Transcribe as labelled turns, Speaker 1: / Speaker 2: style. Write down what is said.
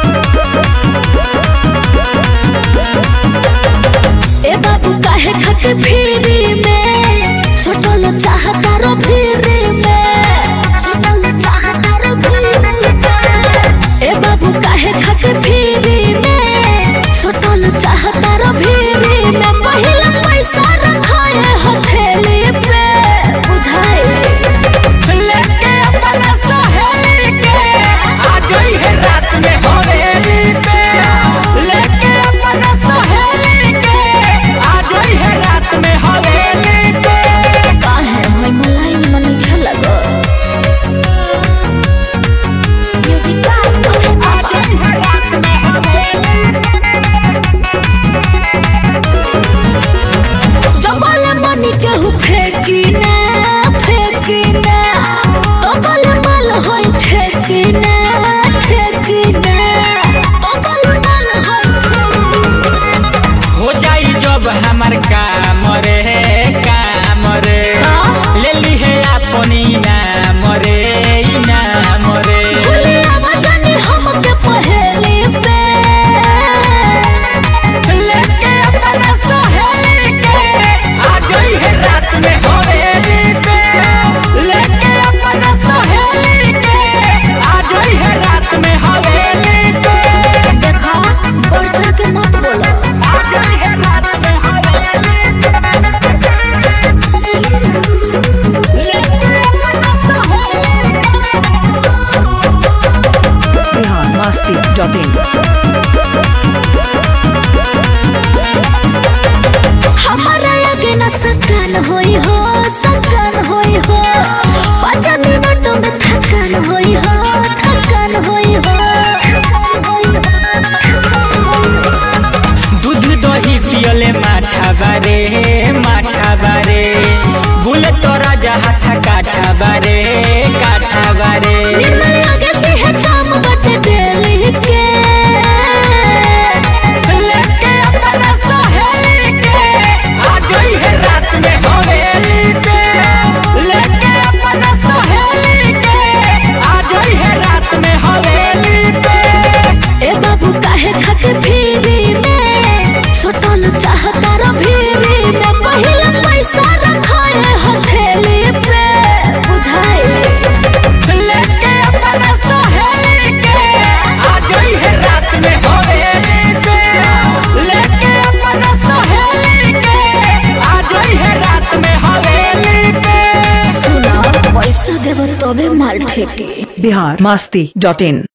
Speaker 1: ए बाबू काहे खाके फिरी में सटल चाहता रो फिरी में सटल चाहता रो फिरी में ए बाबू काहे खाके फिरी में सटल चाहता रो फिरी में पहिला पैसा रखाए हथेली पे बुझाए
Speaker 2: लेके अपना सहेली के आ गई है रात में हवेली पे लेके अपना सहेली के आ गई है रात में हवेली पे
Speaker 1: काहे होय मलाई मन खेला गो म्यूजिक
Speaker 2: आ गई है रात में हवेली
Speaker 1: जबल मनी केहू फेंकी ना फेंकी ना तबल मल होय ठेकी ना ठेकी ना तबल मल होय ठेकी
Speaker 2: हो जाई जब हमार काम रे काम रे ले ली है अपनी नाम रे नाम रे
Speaker 1: भूली आवाजानी हमके पहेली पे
Speaker 2: लेके अपना सहेली के आ गई है रात में हवेली पे लेके अपना सहेली के आ गई है रात में हवेली पे
Speaker 1: देखा वर्षा के मत बोलो
Speaker 2: आ गई है रात में हवेली लेके अपना सहेली
Speaker 3: biharmasti.in
Speaker 1: हमारा आगे न सकन होई हो सकन होई हो पाँच मिनट में थकन होई हो थकन होई हो थकन होई हो, थकन होई हो।
Speaker 2: दूध दही पियले माठा बारे माठा बारे बुले तोरा जहा काठा बारे काठा बारे
Speaker 1: निर्मल आगे से है काम बटे डेली के
Speaker 2: लेके अपना सहेली के आ गई है रात में हवेली पे लेके अपना सहेली के आ गई है रात में हवेली पे
Speaker 1: ए बाबू काहे खाके फिरी में सटल चाहता रो फिरी में पहिला पैसा रखाए हथेली पे बुझाए
Speaker 2: लेके अपना सहेली के आ गई है रात में हवेली पे लेके अपना सहेली के आ गई है रात में हवेली पे
Speaker 1: सुना पैसा देव तबे माल ठेके
Speaker 3: biharmasti.in